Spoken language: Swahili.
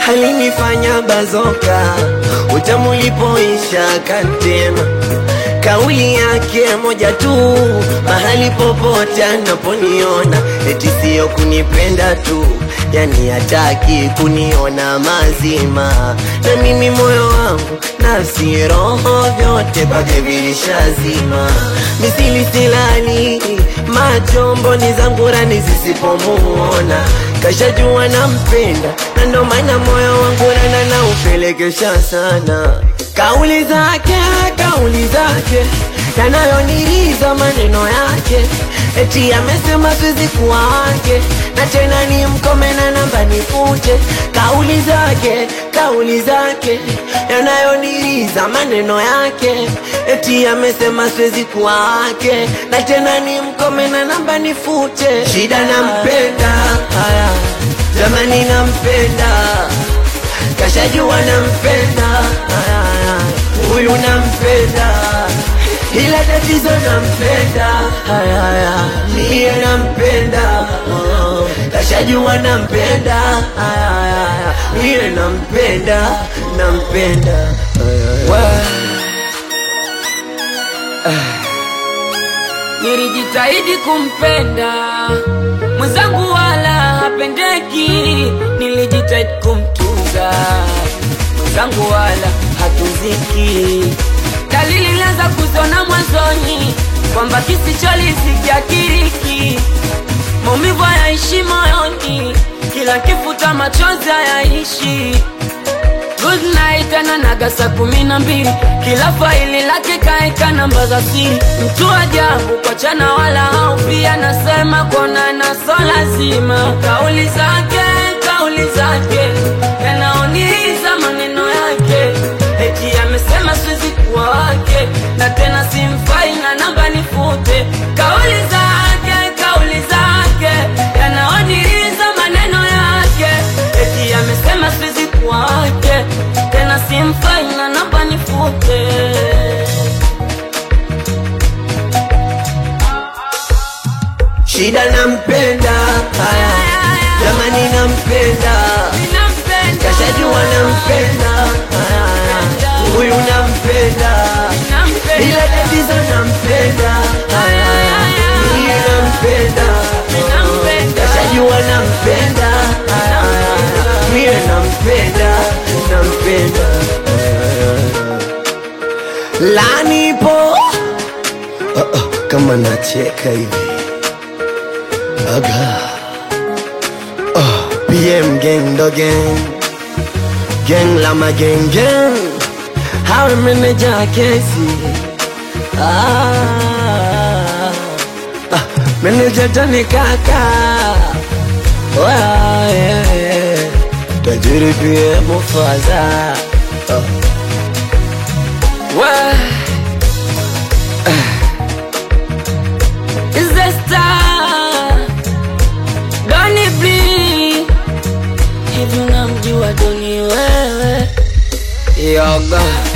alinifanya bazoka, utamu ulipoisha kantema kauli yake moja tu, mahali popote anaponiona, eti siyo kunipenda tu, yani hataki kuniona mazima, na mimi moyo wangu, nafsi, roho, vyote kwake vilishazima, misili silali, macho mboni zangu rani zisipomuona, kashajua nampenda, na ndo maana moyo wangu rana na upelekesha sana Kauli zake, kauli zake yanayoniriza maneno yake, eti amesema siwezi kuwa wake, na tena ni mkome na namba nifute. Kauli zake, kauli zake yanayoniriza maneno yake, eti amesema siwezi kuwa wake, na tena ni mkome na namba nifute. Shida nampenda, haya jamani, nampenda kashajua nampenda, haya, huyu nampenda, ila tatizo nampenda, haya, haya, niye nampenda, oh, kashajua nampenda, haya, haya, niye nampenda, nampenda, haya, haya. Nilijitahidi kumpenda mwenzangu, wala hapendeki. Nilijitahidi kumtunza mwenzangu, wala hatunziki. Dalili nilianza kuziona mwanzoni kwamba kisicholizikia kiriki, maumivu hayaishi moyoni, kila kifuta machozi hayaishi Good night ananaga saa kumi na mbili kila faili lake kaeka namba za siri. Mtu ajabu kwa chana wala haufi, anasema kuonana so lazima. Kauli zake kauli zake yanaoniza maneno yake, eti amesema siwezi kuwa wake, na tena simfai na namba nifute. Kauli zake kauli zake yanaoniza maneno yake, eti amesema siwezi kuwa wake, tena simfai na namba nifute. Shida nampenda, haya, jamani nampenda, Ninampenda, kashajua nampenda, haya, haya, huyu nampenda ninampenda, ila tatizo nampenda, haya, haya, niye nampenda, Ninampenda. kashajua nampenda, haya, haya, niye nampenda, nampenda, lanipo uh, uh, kama nacheka hivi aga uh, PM gang do gang gang lama gang gang hawe meneja kesi ah, ah, meneja tani kaka Wa, yeah, yeah. tajiri pia mufaza uh. Well, is the star Doni Blee hivi unamjua Doni wewe? yoga